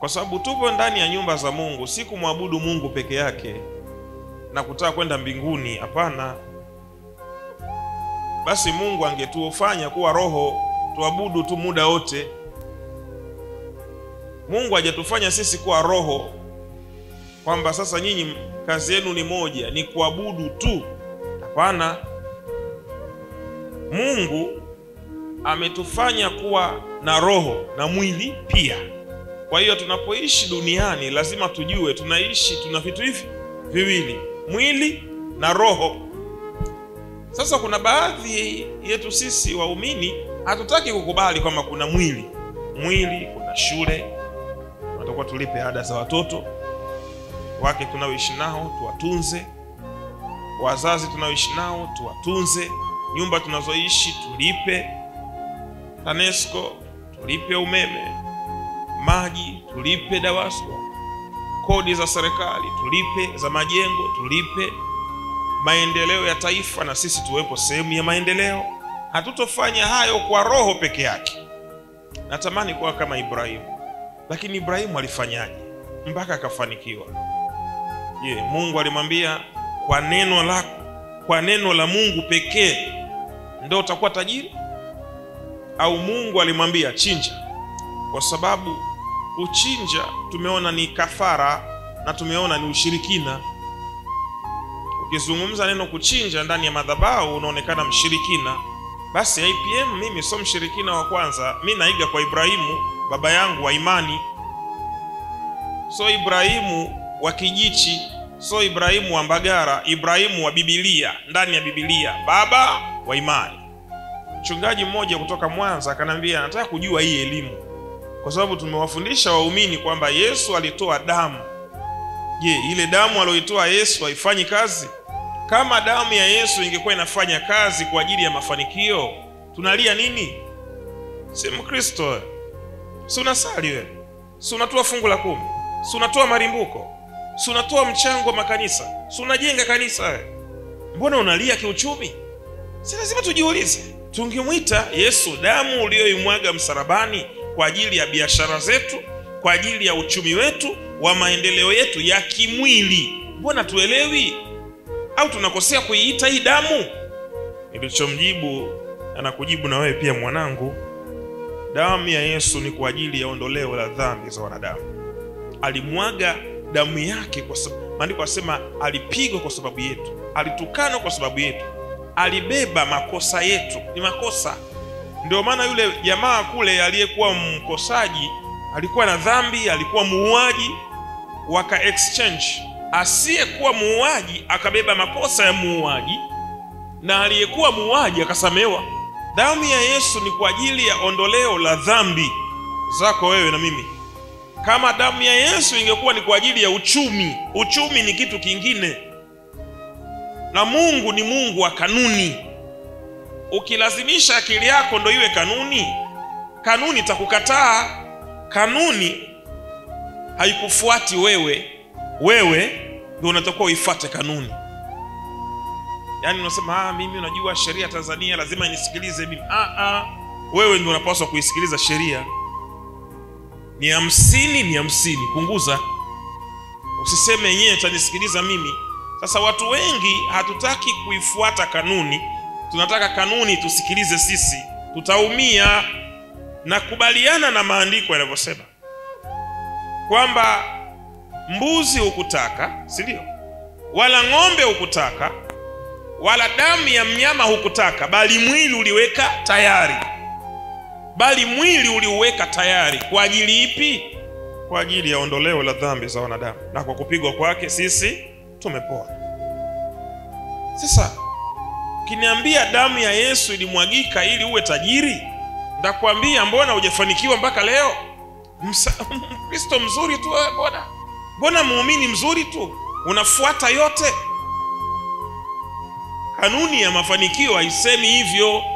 kwa sababu tupo ndani ya nyumba za Mungu, si kumwabudu Mungu peke yake na kutaka kwenda mbinguni. Hapana. Basi Mungu angetufanya kuwa roho tuabudu tu muda wote. Mungu hajatufanya sisi kuwa roho kwamba sasa nyinyi kazi yenu ni moja, ni kuabudu tu. Hapana. Mungu ametufanya kuwa na roho na mwili pia. Kwa hiyo tunapoishi duniani lazima tujue tunaishi, tuna vitu hivi viwili, mwili na roho. Sasa kuna baadhi yetu sisi waumini hatutaki kukubali kwamba kuna mwili, mwili, kuna shule, tunatakiwa tulipe ada za watoto wake tunaoishi nao tuwatunze, wazazi tunaoishi nao tuwatunze, nyumba tunazoishi tulipe TANESCO, tulipe umeme, maji tulipe DAWASCO, kodi za serikali tulipe, za majengo tulipe, maendeleo ya taifa na sisi tuwepo sehemu ya maendeleo. Hatutofanya hayo kwa roho peke yake. Natamani kuwa kama Ibrahimu, lakini Ibrahimu alifanyaje mpaka akafanikiwa? Je, Mungu alimwambia kwa neno lako, kwa neno la Mungu pekee ndio utakuwa tajiri? Au Mungu alimwambia chinja? Kwa sababu kuchinja tumeona ni kafara na tumeona ni ushirikina. Ukizungumza neno kuchinja ndani ya madhabahu unaonekana mshirikina. Basi IPM mimi sio mshirikina wa kwanza, mi naiga kwa Ibrahimu baba yangu wa imani, so Ibrahimu wa Kijichi, so Ibrahimu wa Mbagara, Ibrahimu wa Bibilia, ndani ya Bibilia, baba wa imani. Mchungaji mmoja kutoka Mwanza akanambia, nataka kujua hii elimu kwa sababu tumewafundisha waumini kwamba Yesu alitoa damu. Je, ile damu aliyoitoa Yesu haifanyi kazi? Kama damu ya Yesu ingekuwa inafanya kazi kwa ajili ya mafanikio, tunalia nini? Si Mkristo wewe? Si unasali wewe? Si unatoa fungu la kumi? Si unatoa marimbuko? Si unatoa mchango wa makanisa? Si unajenga kanisa wewe? Mbona unalia kiuchumi? Si lazima tujiulize. Tungemwita Yesu damu uliyoimwaga msalabani kwa ajili ya biashara zetu, kwa ajili ya uchumi wetu wa maendeleo yetu ya kimwili. Mbona tuelewi? Au tunakosea kuiita hii damu? Nilichomjibu anakujibu na wewe pia mwanangu, damu ya Yesu ni kwa ajili ya ondoleo la dhambi za wanadamu. Alimwaga damu yake kwa sababu, maandiko asema alipigwa kwa sababu yetu, alitukanwa kwa sababu yetu, alibeba makosa yetu. Ni makosa ndio maana yule jamaa kule aliyekuwa mkosaji alikuwa na dhambi, alikuwa muuaji, waka exchange. Asiyekuwa muuaji akabeba makosa ya muuaji na aliyekuwa muuaji akasamehewa. Damu ya Yesu ni kwa ajili ya ondoleo la dhambi zako wewe na mimi. Kama damu ya Yesu ingekuwa ni kwa ajili ya uchumi, uchumi ni kitu kingine, na Mungu ni Mungu wa kanuni Ukilazimisha akili yako ndo iwe kanuni, kanuni itakukataa. Kanuni haikufuati wewe, wewe ndio unatakiwa uifuate kanuni. Yaani unasema ah, mimi unajua sheria Tanzania lazima nisikilize mimi. Ah, ah, wewe ndio unapaswa kuisikiliza sheria. Ni hamsini, ni hamsini, punguza. Usiseme yenyewe itanisikiliza mimi. Sasa watu wengi hatutaki kuifuata kanuni tunataka kanuni tusikilize sisi, tutaumia. Na kubaliana na maandiko yanavyosema kwamba mbuzi hukutaka, si ndio? Wala ng'ombe hukutaka, wala damu ya mnyama hukutaka, bali mwili uliweka tayari. Bali mwili uliuweka tayari kwa ajili ipi? Kwa ajili ya ondoleo la dhambi za wanadamu, na kwa kupigwa kwake sisi tumepona. Sasa Ukiniambia damu ya Yesu ilimwagika ili uwe tajiri, ndakwambia mbona hujafanikiwa mpaka leo? Mkristo mzuri tu wewe, mbona mbona muumini mzuri tu, unafuata yote. Kanuni ya mafanikio haisemi hivyo.